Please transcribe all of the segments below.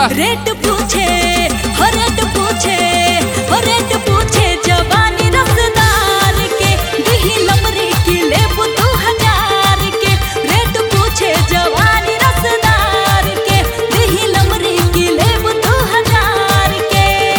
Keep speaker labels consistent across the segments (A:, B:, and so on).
A: rate पूछे हो rate पूछे हो रेट पूछे जवानी रसदार के दिही लमरी की लेबू दू हजार के रेट पूछे जवानी रसदार के दिही लमरी की लेबू दू हजार के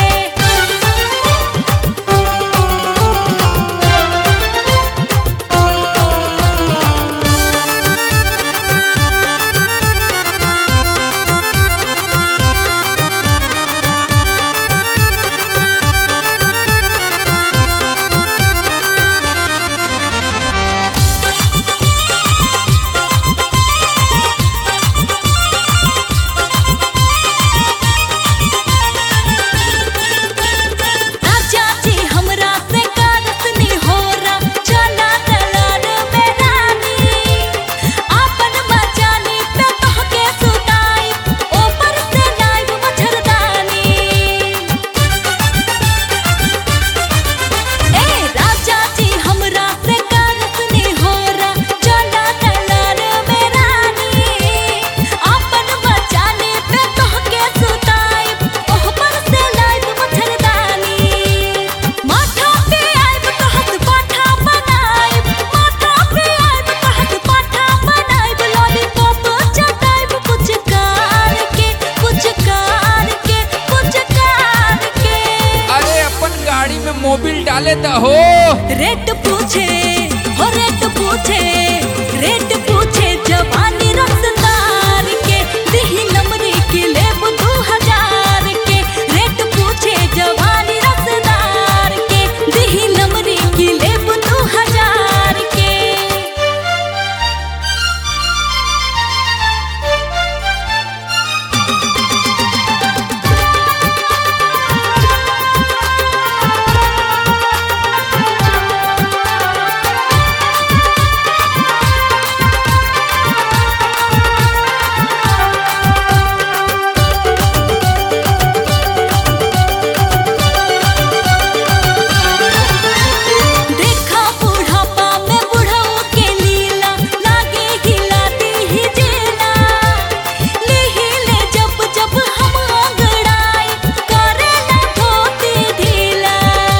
A: राजा जी हमरा से कारतनी होरा चला दलाल में रानी आपन मचानी पे तोहके सुताई ऊपर से नाइब मच्छरदानी ए राजा जी हमरा से कारतनी होरा चला दलाल में रानी आपन मचानी पे तोहके सुताई ऊपर से नाइब मच्छरदानी माथा पे आइब कहत पाठा बनाइब माथा पे आइब कहत पाठा बनाइब लॉलीपॉप चटाइब कुछ कार के कुछ कार के कुछ कार के
B: अरे अपन गाड़ी में मोबिल डाले द हो
A: रेट पूछे हो रेट पूछे रेट पूछे जवानी रसदार के दिही नमरी की लेबू दू हजार के रेट पूछे जवानी रसदार के दिही नमरी की लेबू दू हजार के देखा बुढ़ापा में बुढ़ाओ के लीला लागे हिलाती ही जेला लिही ले जब जब हम अंगड़ाई करेला धोती ढीला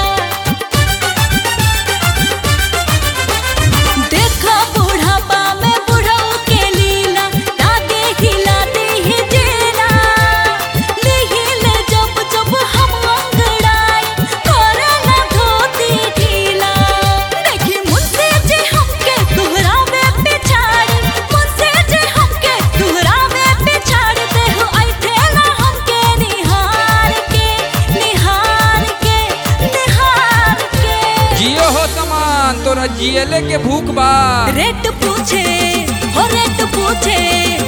A: देखा बुढ़ापा में बुढ़ाओ के लीला लागे हिलाती ही जेला लिही ले जब जब हम अंगड़ाई करेला धोती ढीला देखी मुझसे जे हमके तुहरा में पिछाड़ी मुझसे जे हमके तुहरा में पिछाड़ दे हो ऐठेला हमके निहार के निहार के निहार के
B: जियो हो सामान तोरा जियले के भूख बा
A: रेट पूछे हो रेट पूछे